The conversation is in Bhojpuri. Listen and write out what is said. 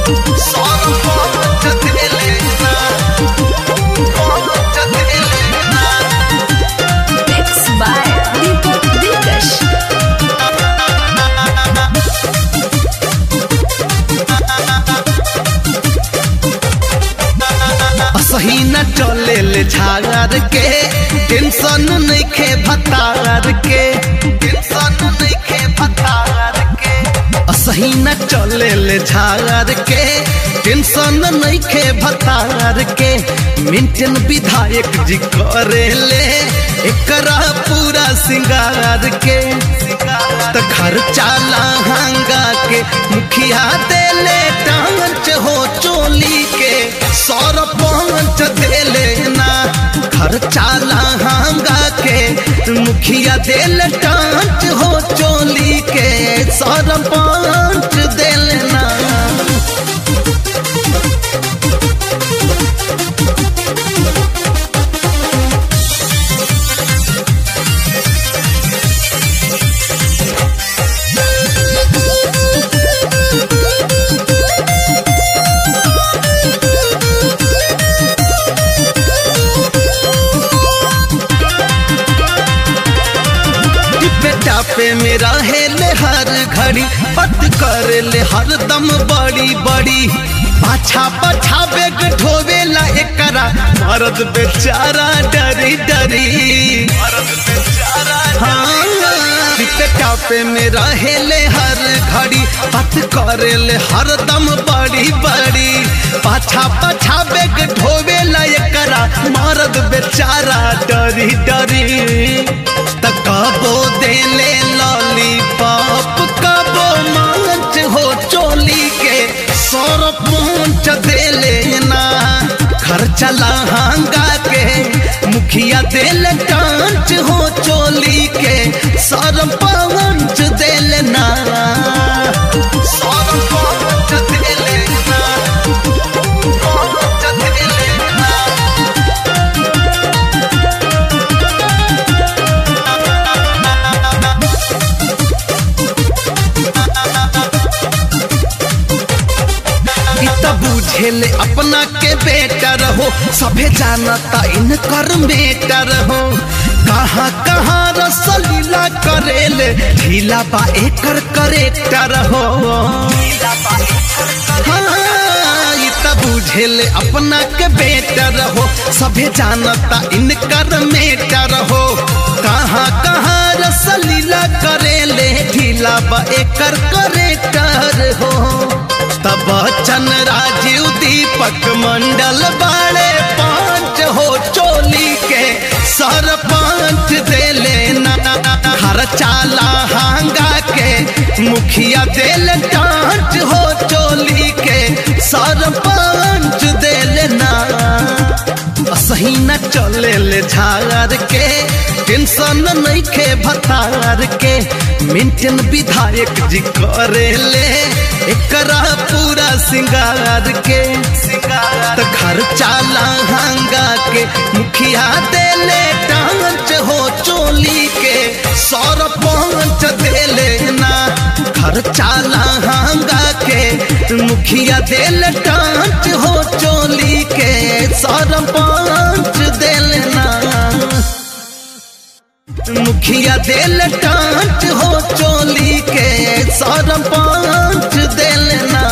सरपंच देले ना पंच देले ना Mixed by Deepak Dikash. सही न चले ले झागर के टेंशन नइखे भतार के टेंशन नइखे भतार के सही न चले ले झागर के टेंशन नइखे भतार के मेंटेन विधायक जी करे ले एकरा पूरा सिंगार के त खर्चा लहंगा के मुखिया देले टांच हो चोली के सरपंच देले ना खर्चा लहंगा के मुखिया देले टांच हो चोली के सरपंच देले ना बेटा पे मेरा हेले हर घड़ी पत कर ले हर दम बड़ी बड़ी पाछा पाछा बेग ढोवेला एकरा मर्द बेचारा डरी डरी हाँ बेटा पे मेरा हेले हर घड़ी पत कर ले हर दम बड़ी बड़ी पाछा पाछा बेग ढोवेला एकरा मर्द बेचारा डरी डरी त कबो देले लॉलीपॉप कबो मांच हो चोली के सरपंच देले ना खर्चा लहंगा के मुखिया देले कांच हो चोली के सरपंच देले ना सरपंच देले ना पंच देले ना इ त बुझेले अपना के बेटर हो सभे जानता इनकर बेटर हो कहाँ कहाँ रसलीला करेले ढीला बा एकर करेक्टर हो हाँ, इ त बुझेले अपना के बेटर हो सभे जानता इनकर मेटर हो कहाँ कहाँ रसलीला करेले ढीला बा एकर करेक्टर हो तब बच्चन राजीव दीपक मंडल बाड़े पांच हो चोली के सरपंच देले ना हर चाला हांगा के मुखिया देल टांच हो चोली के सरपंच देले ना सही न चले ले झार के टेंशन नइखे भतार के मेंटेन विधायक जी करे ले एकरा पूरा सिंगार के त खर्चा लहंगा के मुखिया देले टांच हो चोली के सरपंच देले ना खर्चा लहंगा के मुखिया देले टांच हो चोली के सरपंच देले ना मुखिया देल टांच हो चोली के सरपंच देल ना